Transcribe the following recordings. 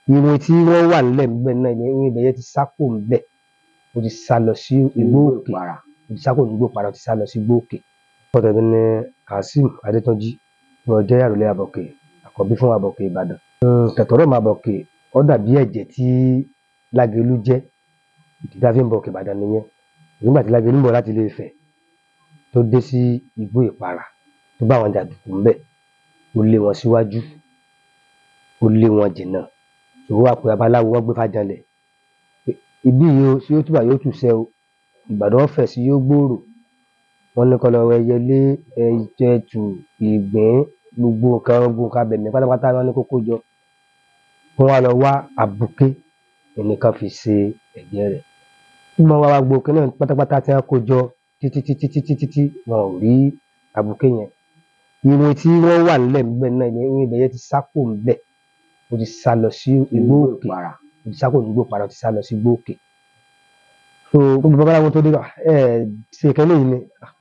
irin tí wọ́n wà nílẹ̀ níbẹ̀ náà irin ibẹ̀ yẹn ti sá kúrò níbẹ̀ ó ti sá lọ sí igbó òkè ó ti sá kúrò nígbó para ó ti sá lọ sí igbó òkè. orúkọ tèmi ni kazeem adétúnjì mo jẹ́ àròlé àbọ̀kè àkọ́bí fún àbọ̀kè ìbàdàn. tẹ̀tọ́rọ̀mù àbọ̀kè ó dàbí ẹ̀jẹ̀ tí lágelú jẹ́ ìdí tá a fi ń bọ òkè ìbàdàn nìyẹn nígbà tí lágelú ń bọ̀ láti ilé ifẹ̀ tó dé sí igbó ìpara tó bá àwọn jàǹdùkú ńbẹ̀ ó lé wọn síwájú ó lé wọn jìnnà tó wá pé babaláwo wọn gbé fájànlẹ̀ ibí yìí o sí yóò túbà yóò tùṣẹ o ìbàdàn fẹ̀ sí yóò gbòòrò wọn ní kọlọ ẹyẹlé ẹjẹtù ìgbín gbogbo nǹkan gbogbo nǹkan abẹ̀mí pátápátá wọn ní kókó jọ wọn wá lọ wá àbùké ẹnìkan fi ṣe ẹ̀jẹ̀ rẹ̀ wọn wá wá gbogbo kí náà pátápátá tí wọn kó jọ títí títí títí títí wọn ò rí àbùké yẹn irin tí wọn wà nílẹ̀ níbẹ̀ náà irin ibẹ̀ yẹn ti sá kúrò níbẹ̀ ó ti sá lọ sí igbó òkè ó ti sá kúrò nígbó para ó ti sá lọ sí igbó òkè so gbogbo babaláwo tó dé ẹ ṣe kẹ́lẹ́ yìí ni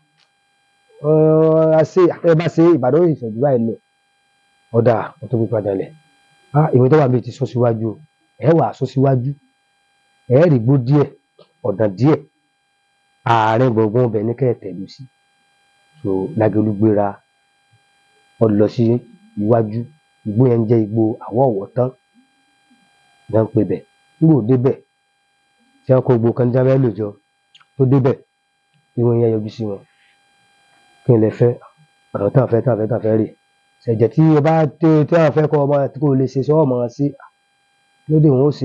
ṣe ẹ bá ṣe ìbàdàn yìí ìṣẹ̀jú báyìí lọ ọ̀dà wọn tó gbé padà lẹ̀ ìwé tó wà bíi ti sọ síwájú o ẹ wà sọ síwájú ẹ rí gbó díẹ̀ ọ̀dàn díẹ̀ àárín gbọ̀ngàn ọbẹ̀ ní kẹ́ẹ̀tẹ̀ lù sí so lágẹ̀lú gbéra ọ lọ sí iwájú igbó yẹn ń jẹ́ igbó àwọ̀ ọ̀wọ̀ tán ní wọ́n ń pè bẹ̀ nígbò débẹ̀ tí wọ́n kó gbogbo kan ní jábẹ́ lòjọ tó débẹ̀ irun yẹn yọjú sí wọn kí n lè fẹ́ ọ̀rọ̀ tí wọ́n fẹ́ tí wọ́n fẹ́ tí wọ́n fẹ́ rè ṣẹ̀jẹ̀ tí o bá tí tí wọ́n fẹ́ kọ́ ọmọ tí kò lè ṣe sọ ọmọ sí lóde wọn ó ṣe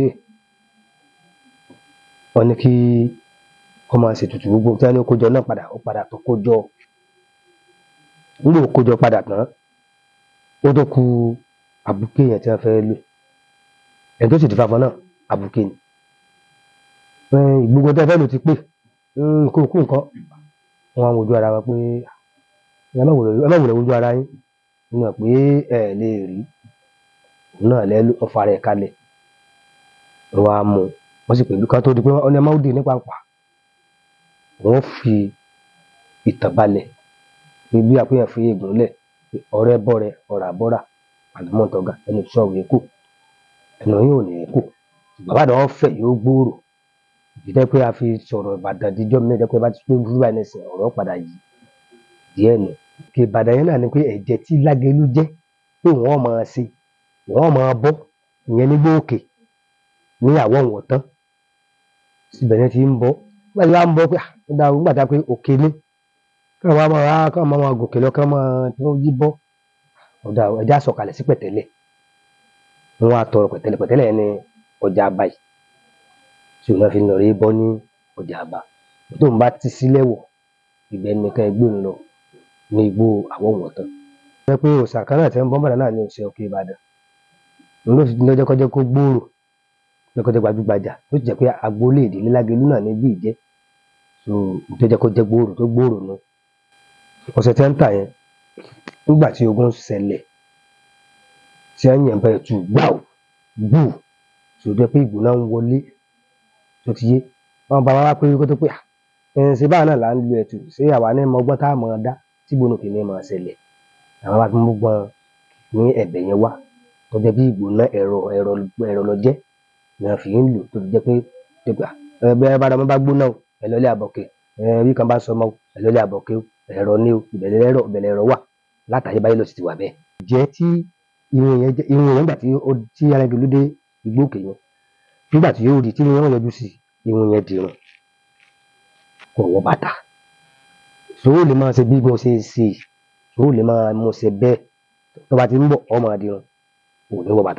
wọn ní kí ọmọ ṣètùtù gbogbo tí wọ́n ní kójọ náà padà ó padà tó kójọ nígbà kójọ padà tán ó tó ku àbùké yẹn tí wọ́n fẹ́ lò ẹni tó sì ti fàfọ náà àbùké ni gbogbo tí wọ́n fẹ́ lò ti pé nǹkan òkú nǹkan wọn wojú ara wọn pé ẹ má wùlẹ̀ wojú ara yín wọn mọ̀ pé ẹ lè rí òun náà lẹ́ ọfà rẹ̀ kalẹ̀ wọn á mú wọn sì pẹ̀lú ká tó di pé wọn ní ẹ má dé nípa pa wọn fi ìtàn balẹ̀ pé bí àpéyàn fi eégún lẹ̀ ọ̀rẹ́ bọ̀rẹ̀ ọ̀rà bọ́rà àlùmọ̀tọ́gà ẹnu sọ̀rọ̀ yẹn kù ẹnu yìí ò ní kù bàbá àdán fẹ̀ yóò gbòòrò ìdíjẹ́ pé a fi sọ̀rọ̀ ìbàdàn díjọ́ mi lẹ́jọ́ pé bá ti pé burú báyìí nìsín ọ̀rọ̀ padà yìí díẹ̀ nù. kí ìbàdàn yẹn náà ni pé ẹ̀jẹ̀ tí lágẹ̀lú jẹ́ pé wọ́n máa ṣe wọ́n máa bọ́ ìyẹn nígbà òkè ní àwọ̀ wọ̀n tán síbẹ̀ yẹn ti ń bọ́ nígbà tí wọ́n á ń bọ́ pé ó dáa nígbà tí wọ́n pé òkè ní kí wọ́n máa kí wọ́n máa gòkè lọ kí wọ́n máa tí wọ́n yí bọ́ ọ̀dà ẹja sọ̀kalẹ̀ sí pẹ̀tẹ́lẹ̀ wọ́n á tọrọ pẹ̀tẹ́lẹ̀ pẹ̀tẹ́lẹ̀ yẹn ní ọjà àbáyé tí òun náà fi ń lọ rí bọ́ ní ọjà àbá tó ń bá ti sílẹ̀ wọ̀ ibẹ̀ nìkan ẹgbẹ́ ń lọ ní igbó àwọn wọ̀n tán. ó jẹ́ pé òòṣà kan náà tí wọ́n bọ́ bàdàn náà ní òòṣà òkè ìbàdàn òun ló fi lọ́jọ́ kọjá kó gbòòrò lọ́kọ́jọ́ gbajúgbajà ó sì jẹ́ pé agboolé ìdílé lágẹ̀lú náà níbí ìjẹ́ so tó jẹ́ kó jẹ́ gbòòrò tó gbòòrò nù. ọ̀sẹ̀ tí wọ́n ń tà yẹn nígbà tí ogun ṣẹlẹ̀ tí wọ́n yàn bẹ́ẹ̀ tù gbáù gbù tó jẹ́ pé ìgbóná ń wọlé tó ti yé wọn bá wa wá pé kó tó pé ẹn ṣe báà náà là ń lu ẹtù ṣé àwa ní mọ ọgbọ́n tá a mọ̀ ọ́ dá tí gbónú kì í ní mọ̀ ọ́ ṣẹlẹ̀ àwọn bá fi mú gbọ́n ní ẹ̀bẹ̀ yẹn wá tó jẹ́ bí ìgbóná ẹ̀rọ ẹ̀rọ ẹ̀rọ lọ jẹ́ ni wọ́n fi ń lò tó fi jẹ́ pé ẹgbẹ́ bá dàmọ́ bá gbóná o ẹ̀lọ́lẹ̀ àbọ̀kẹ́ bí kan bá sọmọ ẹ̀lọ́lẹ̀ àbọ̀kẹ́ ẹ̀rọ ní o ìbẹ̀lẹ̀ ẹ̀rọ ìbẹ̀lẹ̀ ẹ̀rọ wà látàyè báyìí lọ sì ti wà bẹ́ẹ̀. jẹ́ tí irun yẹn irun yẹn gbà tí ó tí arágẹlú dé igbó òkè yẹn nígbà tí yóò rí tí wọ́n yọjú sí irun yẹn dirun kò wọ bàtà sòwò lè máa ṣe bí mo ṣe ṣe sòwò lè máa mo ṣe bẹ́ẹ̀ tó bá ti ń bọ̀ ọmọ àdìrún kò ní wọ bàtà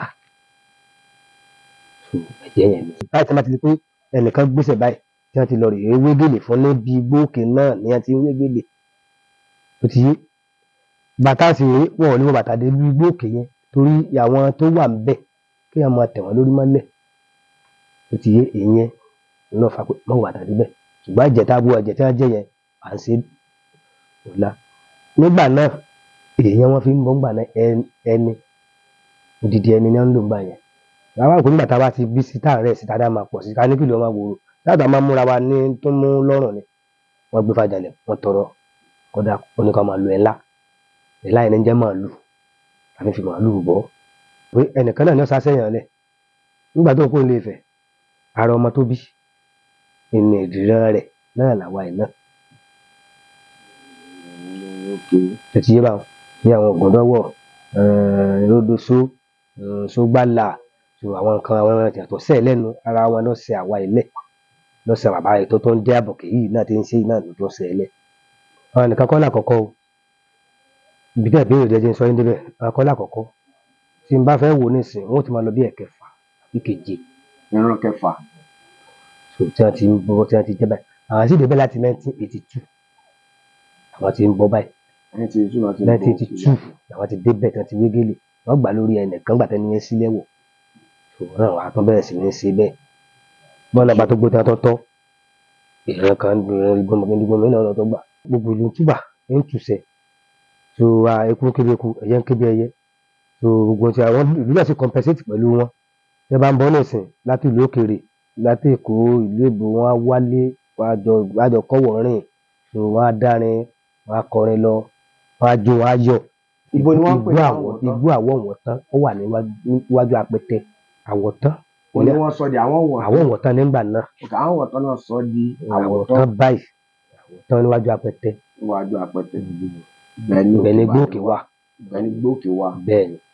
ẹ̀jẹ̀ yẹn ni. báyìí tí wọ́n ti di pé ẹnìkan gbèsè báyìí tí wọ́n ti lọ rè é wégele fún níbi gbóòkè náà ní wọ́n ti ń wégele tó ti yé bàtà sì rèé wọn ò ní wọ bàtà dé bí gbóòkè yẹn torí àwọn tó wà ń bẹ̀ kí wọ́n máa tẹ̀ wọ́n lórí mọ́lẹ̀ tó ti yé ìyẹn lọ́ọ́ fà pé mọ́ bàtà débẹ̀ ṣùgbọ́n ẹ̀jẹ̀ tá a bu ẹ̀jẹ̀ tí wọ́n jẹ́ yẹn à ń ṣe ọ̀la nígbà náà èèyàn wọn fi ń bọ́ ńgbà náà ẹni odidi ẹni ni wọ́n ń lò ńgbà yẹn àwọn àgbẹ̀ nígbà tá a bá ti bí sí táàrẹ̀ sí táàdá máa pọ̀ sí ká ní kìlọ̀ máa wòrò láti máa múra wa ní tó mú lọ́rùn ni wọ́n gbé fàjàlẹ̀ wọ́n tọrọ kọ́dà oníkan máa lo ẹ̀ńlá ẹ̀ńlá yẹn ní jẹ́ màálù àfi fi màálù bọ́ pé ẹnìkan náà ní ọ̀sán sẹ́yìn ọ̀lẹ̀ nígbà tó kó ilé Ifẹ̀ ara ọmọ tó bí ìní ìdìran rẹ̀ náà làwa yìí náà tẹ̀tí yé báwọn ní àwọn ògùndọ́wọ̀ lódòṣó ṣógbàlà so àwọn nǹkan àwọn ẹran yàtọ̀ sẹ́ẹ̀ lẹ́nu ara wọn ló ṣe àwa ilẹ̀ ló ṣe bàbá rẹ̀ tó tó ń dé àbọ̀kè yìí náà ti ń ṣe yìí náà ló tó ṣe ẹlẹ̀ àwọn nìkan kọ́ làkọ́kọ́ o ibi tí ìbéèrè jẹjẹ ń sọ yín débẹ̀ àwọn kọ́ làkọ́kọ́ tí n bá fẹ́ wò nísìn wọn ó ti máa lọ bí ẹ̀kẹfà bí keje ìran kẹfà so tí wọ́n ti ń bọ́ tí wọ́n ti jẹ́ báyìí àwọn sì débẹ̀ láti nineteen eighty two àwọn ti ń bọ́ báyìí ẹni tí ìtura ti ń nineteen bọ̀ eighty two làwọn ti débẹ̀ tí wọ́n ti wégele wọ́n gbà lórí ẹnìkan gbà tẹ́ni yẹn sílẹ̀ wọ̀ so náà wàá tún bẹ̀rẹ̀ sí ní ṣe bẹ́ẹ̀ bọ́ọ̀lù àgbà tó gbó tí wọ́n tọ́ tọ́ ìran kan ìran ìgbọ́n ìgbọ́n mi náà lọ́tọ́ gbà gbogbo ìlú túbà ń tùsẹ̀ so eku ń kébi eku ẹyẹ ń kébi ẹyẹ so gbogbo ti àwọn ìlú náà sì compensate pẹ̀lú wọn ẹ bá ń bọ́ nísìn láti ìlú òkèèrè láti èkó ìlú èbó wọn á wálé wọn á jọ wọn á jọ kọ́wọ̀ rìn so wọn á dárin wọn á kọrin lọ wọn á jó wọn á yọ̀ ibo ni wọ́n ń pè ní àwọ̀ àwọ̀tán igbó àwọ̀ wọ̀ntán ó wà níwájú níwájú apẹtẹ àwọ̀tán ó ní wọ́n sọ di àwọn wọ̀n àwọ̀ wọ̀ntán nígbà náà òkè àwọn wọ̀tán náà sọ di àwọ̀tán àwọ̀tán báyìí àwọ̀tán níwájú apẹtẹ níwájú apẹtẹ bẹ́ẹ̀ ni ibẹ̀ ni òkè gbóòkè wà bẹ́ẹ̀ ni gbóòkè wà bẹ́ẹ̀ ni